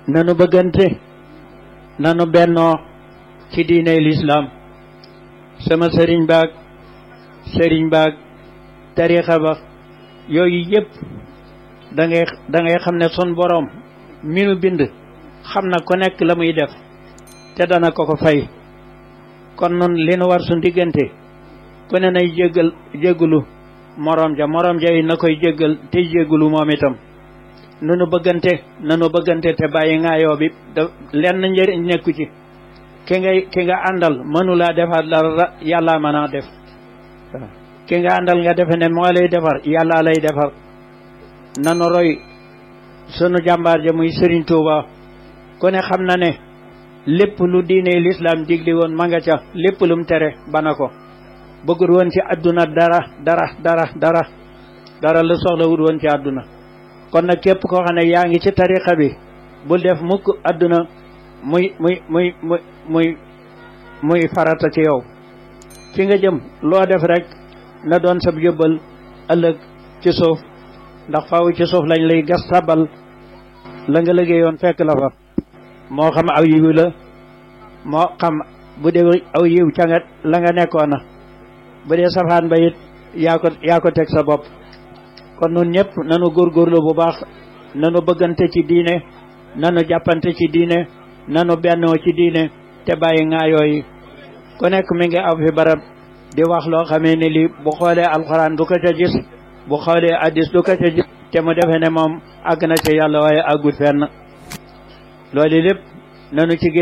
nanu bëggante nanu bennoo ci diine lislaam sama sëriñ baag sëriñ baag tarixa ba yooyu yëpp da ngay da ngay xam ne sun boroom mi nu bind xam na ku nekk la muy def te dana ko ko fay kon nun li nu war su diggante ku ne nay jéggal jéggalu moroom ja moroom ja yi na koy jéggal te jéggalu moom itam nunu bëggante nanu bëggante te bàyyi ngaayoo bi da lenn njëriñ nekku ci ki ngay ki nga àndal mënulaa defar dara yàlla mën a def ki nga àndal nga defe ne moo lay defar yàlla lay defar nanu roy sunu jàmbaar ja muy Serigne Touba ku ne xam na ne lépp lu diine lislaam digli woon ma nga ca lépp lum tere bana ko bëggul woon ci àdduna dara dara dara dara dara la soxla wut woon ci àdduna kon nag képp koo xam ne yaa ngi ci tarixa bi bul def mukk àdduna muy muy muy muy muy muy farata ci yow fi nga jëm loo def rek na doon sab yóbbal ëllëg ci suuf ndax faaw ci suuf lañ lay gas tabal la nga liggéeyoon fekk la fa moo xam aw yiw la moo xam bu dee aw yiw ca nga la nga nekkoon na bu dee safaan ba it yaa ko yaa ko teg sa bopp kon nun ñëpp nanu góorgóorlu bu baax nanu bëggante ci diine nanu jàppante ci diine nanu bennoo ci diine te bàyyi ŋaayoo yi ku nekk mi ngi aw fi barab di wax loo xamee ne lii bu xoolee alxuraan du ko ca gis bu xoolee addis du ko ca gis te mu defee ne moom àgg na ci yàlla waaye àggut fenn loolu lépp nanu ci